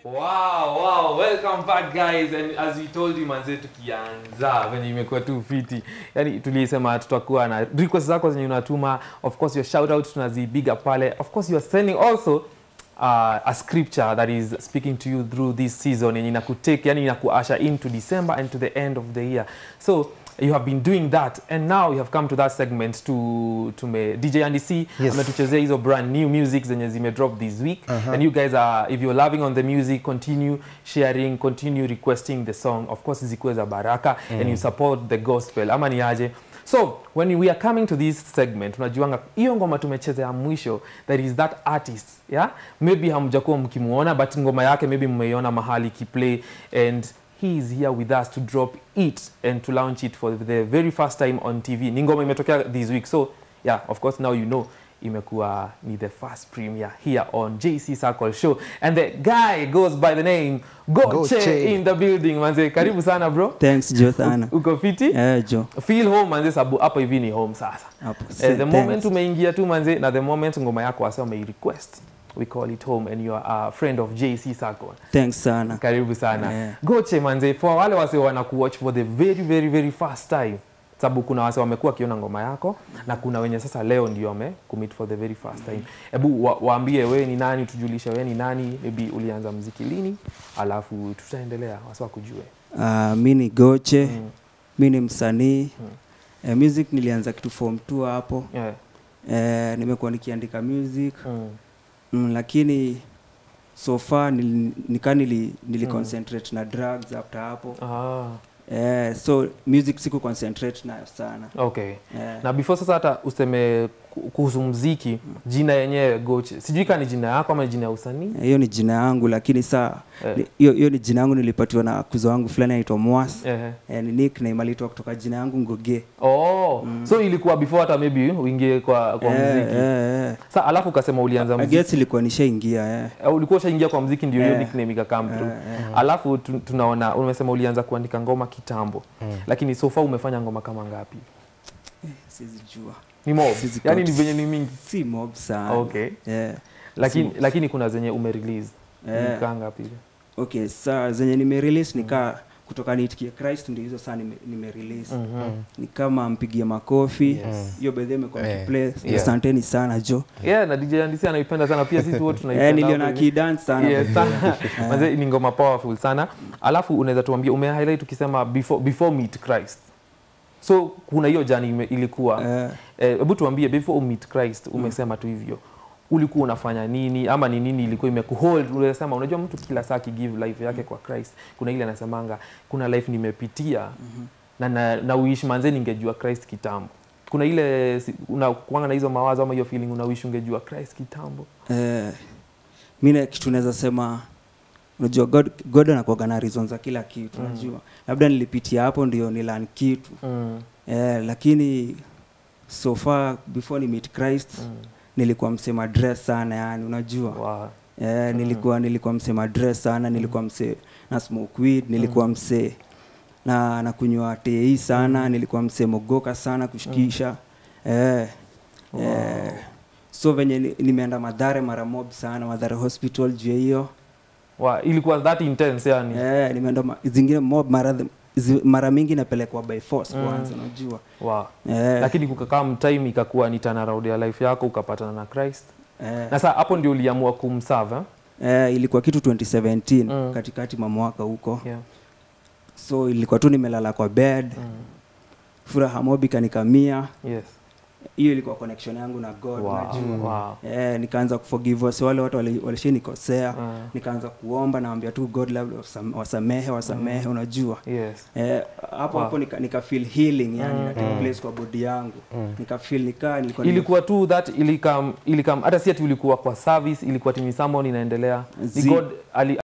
Wow, wow, welcome back guys and as we told you manze tukianza venye imekuwa tu fiti yani tulisema tutakuwa na request zako zenye unatuma of course your shout out tunazibiga pale of course you are sending also uh, a scripture that is speaking to you through this season yenye inakutake yani inakuasha into December and to the end of the year so you have been doing that and now you have come to that segment to tume DJ Andy C Yes. ametuchezea hizo brand new music zenye zime drop this week and you guys are if you're loving on the music continue sharing continue requesting the song of course zikuwe za baraka and you support the gospel ama ni aje so when we are coming to this segment unajuanga hiyo ngoma tumechezea mwisho there is that artist yeah maybe hamjakuwa mkimuona but ngoma yake maybe mmeiona mahali kiplay and he is here with us to drop it and to launch it for the very first time on TV. Ni ngoma imetokea this week. So, yeah, of course now you know imekuwa ni the first premiere here on JC Circle Show and the guy goes by the name Goche, Goche. in the building. Manze, karibu sana bro. Thanks Jo sana. Uko fiti? Eh, Jo. Feel home manze sababu hapa hivi ni home sasa. Hapo. Eh, Say the moment thanks. umeingia tu manze na the moment ngoma yako wasa umei request we call it home and you are a friend of JC Circle. Thanks sana. karibu sana Yeah. goche manze for wale wase wanakuwatch for the very very very first time sababu kuna wase wamekuwa wakiona ngoma yako na kuna wenye sasa leo ndio wame commit for the very first time hebu wa, waambie we ni nani tujulishe we ni nani maybe ulianza mziki lini alafu tutaendelea wase wakujue Uh, mi ni Goche, Mm. mi ni msanii. Eh, music nilianza kitu form 2 hapo. yeah. Eh, nimekuwa nikiandika music mm. mm, lakini so far nil, nika nili, nili concentrate na drugs after hapo. ah, Eh, so music siku concentrate nayo sana. okay Eh, na before sasa hata useme ku- kuhusu mziki jina yenyewe goche sijui kaa ni jina yako ama ni jina ya usanii hiyo ni jina yangu lakini saa Eh. ni- hiyo hiyo ni jina yangu nilipatiwa na kuzo wangu fulani anaitwa Mwas. Ehe. Eh, ni nickname alitoa kutoka jina yangu Ngoge. Oh, so ilikuwa before hata maybe uingie kwa, kwa Eh, mziki eh, eh. sa alafu ukasema ulianza I mziki guess ilikuwa nishaingia eh. Eh, ulikuwa ushaingia kwa mziki ndio hiyo Eh. nickname ikakam through Eh, eh. alafu tu, tunaona umesema ulianza kuandika ngoma kitambo lakini so far umefanya ngoma kama ngapi Sizijua. ni mob Sizi yani ni count. venye ni mingi Si mob sana. okay Yeah. lakini Si- lakini kuna zenye umerelease Eh. ni kaa ngapi Okay, saa zenye nimerelease nikaa kutoka niitikie Christ ndio hizo saa nime, nimerelease. Ni kama mpigie makofi. Hiyo by the way imekuwa Eh, mkiplay. yeah. Asanteni sana Jo. yeah na DJ Andisi anaipenda sana pia sisi wote tunaipenda Eh, niliona hapo hivi. akidance sana. Yes, sana. Manze, ni ngoma powerful sana alafu unaweza tuambia ume highlight ukisema before, before meet christ so kuna hiyo jani ime- ilikuwa Eh, Eh, hebu tuambie before meet christ umesema tu hivyo ulikuwa unafanya nini ama ni nini ilikuwa imekuhold unasema unajua mtu kila saa akigive life yake kwa christ kuna ile anasemanga kuna life nimepitia na, na, na uishi manze ningejua christ kitambo kuna ile si- unakuanga na hizo mawazo ama hiyo feeling unaishi ungejua christ kitambo eh, mi na kitu naweza sema unajua god, god anakuwaga na reason za kila kitu unajua labda nilipitia hapo ndio nilan kitu mm. eh, lakini so far before ni meet christ Mm. nilikuwa msema dress sana yani unajua Wow. eh, nilikuwa nilikuwa msema dress sana nilikuwa msee na smoke weed nilikuwa msee na na kunywa tei sana nilikuwa msee mogoka sana kushikisha eh, eh, so venye ni- nimeenda madhare mara mob sana madhare hospital juu ya hiyo Wow. ilikuwa that intense yani eh, nimeenda ma, zingine mob mara, zi, mara mingi napelekwa by force kwanza unajua wow. eh, lakini kukakaa mtime ikakuwa ni turnaround ya life yako ukapatana na christ eh, na saa hapo ndio uliamua kumsave eh? eh, ilikuwa kitu 2017 Mm. katikati mwa mwaka huko yeah. so ilikuwa tu nimelala kwa bed mm. furaha mob ikanikamia yes. hiyo ilikuwa connection yangu na god wow. unajua wow. eh, nikaanza kuforgive wase wale watu wali- walishanikosea Mm. nikaanza kuomba naambia tu god labda wasam- wasamehe wasamehe unajua yes. Eh, hapo Wow. hapo nika, nika feel healing yani Mm. na take place kwa body yangu nika feel nikaa nilikuwa nime- ilikuwa tu that ilikam ilikam hata si ati ulikuwa kwa service ilikuwa tini someone inaendelea ni Zi- god ali,